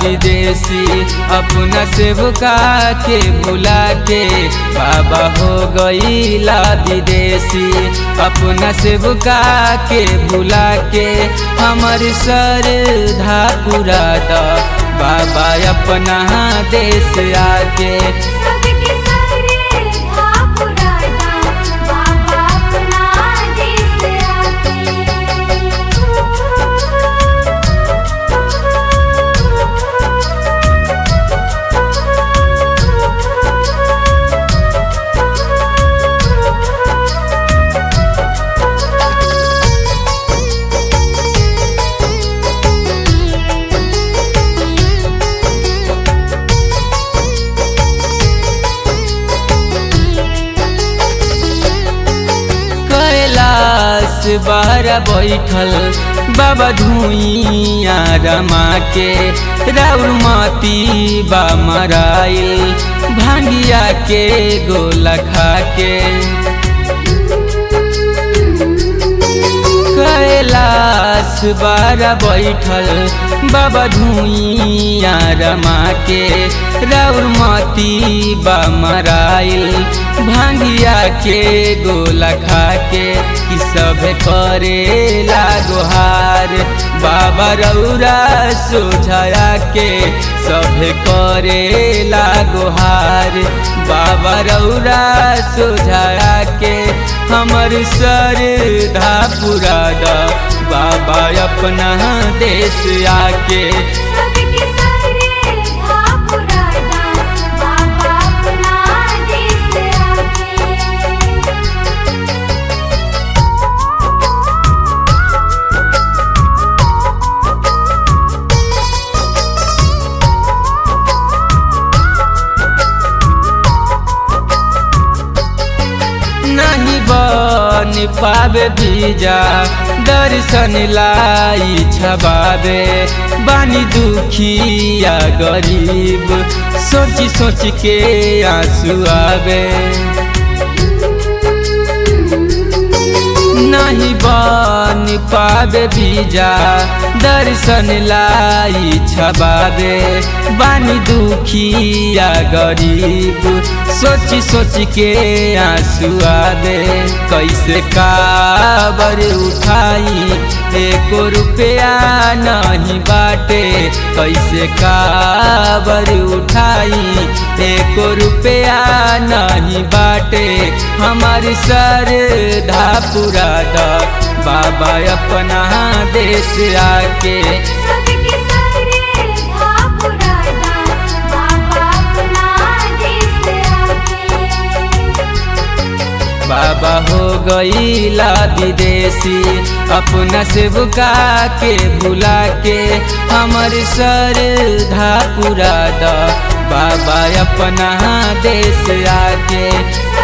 विदेशी अपना सेवका के बुला के बाबा हो गईला विदेशी अपना सेवका के बुला के हमर सर धा पूरा द बाबा अपना देश आके सबके सरे धा पुराना बाबा अपना देश कैलाश बार बैठल बाबा धुइया रमा के राउर मती बा मराइल भांगिया के गोला खा के कैलाश बार बैठल बाबा धुइया रमा के राउर मती बा मराइल भांगिया के गोला खा के कि सब करे लागोहार बाबा रौरा सोझाया के सब करे लागोहार बाबा रौरा सोझाया के हमर सर धा पूरा द बाबा अपना देश आके सबके सरे धा पुराना बाबा अपना देश आके नहीं बन पावे बीजा दर्शन लाई छबावे बानी दुखिया गरीब सोच सोच के आंसू आवे नहीं बन पावे बीजा दर्शन लाई छबावे बानी दुखिया गरीब सोच सोच के आंसू आवे कैसे काबर उठाई एको रुपया नहीं बाटे कैसे काबर उठाई एको रुपया नहीं बाटे हमार सर धा पूरा द बाबा अपना देश आके सबके सरे धा पुराना बाबा अपना देश आके बाबा हो गईला विदेशी अपना सेवका के बुला के हमर सर धा पूरा द बाबा अपना देश आके